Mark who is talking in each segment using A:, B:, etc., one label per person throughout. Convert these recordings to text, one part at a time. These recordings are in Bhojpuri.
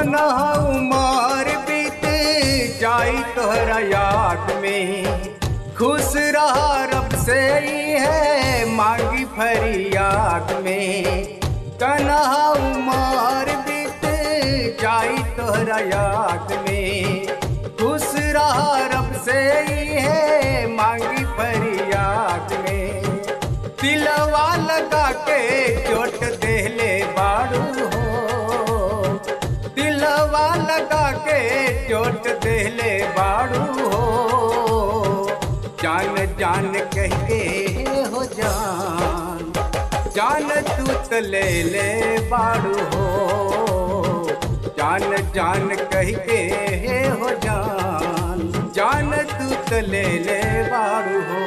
A: कनहा उमर बीत जाई तोहरा याद में खुश रहा रब से ही है मांगी फरियाद में कनहा उमर बीत जाई तोहरा याद में खुश रहा रब से ही है मांगी फरियाद में दिलवा लगा के चोट देले बाड़ू हो दिलवा लगा के चोट देले बाड़ू हो जान जान कह के हो जान जान तू त ले ले बाड़ू हो जान जान कह के हो जान जान तू त ले ले बाड़ू हो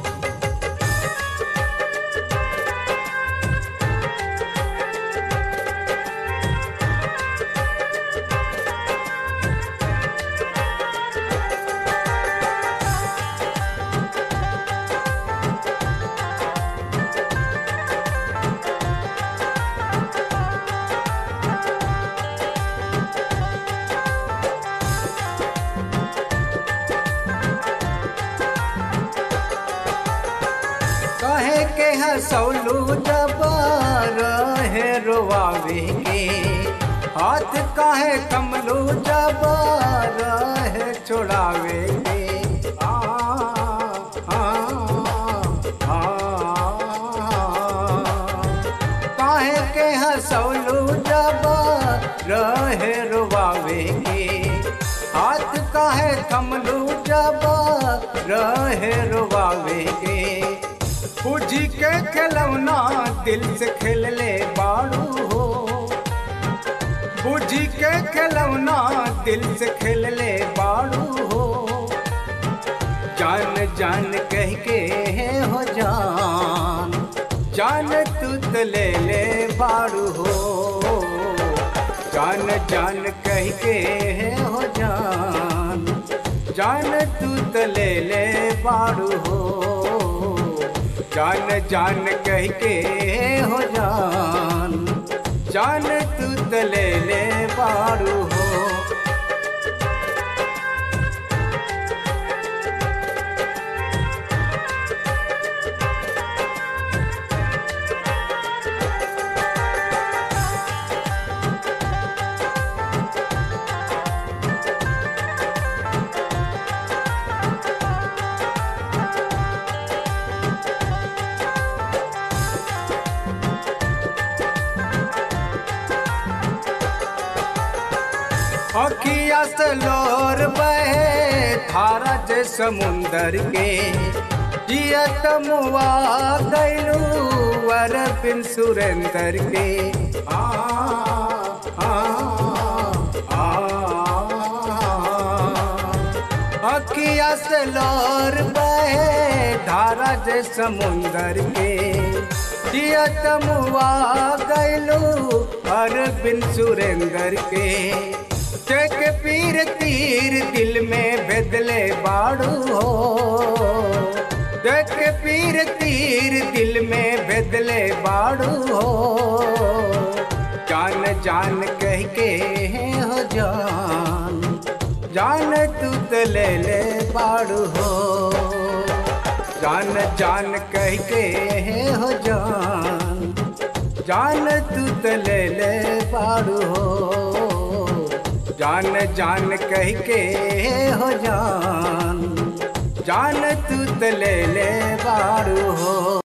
A: कहे के हसौलू जब रहे रोवावे के हाथ काहे कमलू जब रहे छोड़ावे के आ, आ, आ, काहे के हसौलू जब रहे रोवावे के हाथ काहे कमलू जब रहे रोवावे के पूजी के खिलौना दिल से खेल ले बाड़ू हो पूजी के खिलौना दिल से खेल ले बाड़ू हो जान जान कह के हो जान जान तू तो ले ले बाड़ू हो जान जान कह के हो जान जान तू तो ले ले बाड़ू हो जान जान कह के हो जान जान तू तो ले ले बाड़ू हो अखिया से लोर बहे धारा जे समुंदर के जियत मुआ गैलू वर बिन सुरेंदर के आ, आ, आ, अखिया से लोर बहे धारा जे समुंदर के जियत मुआ गैलू हर बिन सुरेंदर के चक पीर तीर दिल में बदले बाड़ू हो चक पीर तीर दिल में बदले बाड़ू हो जान जान कह के हो जान जान तू तो ले ले बाड़ू हो जान जान कह के हो जान जान तू तो ले ले बाड़ू हो जान जान कह के हो जान जान तू तो ले ले बाड़ू हो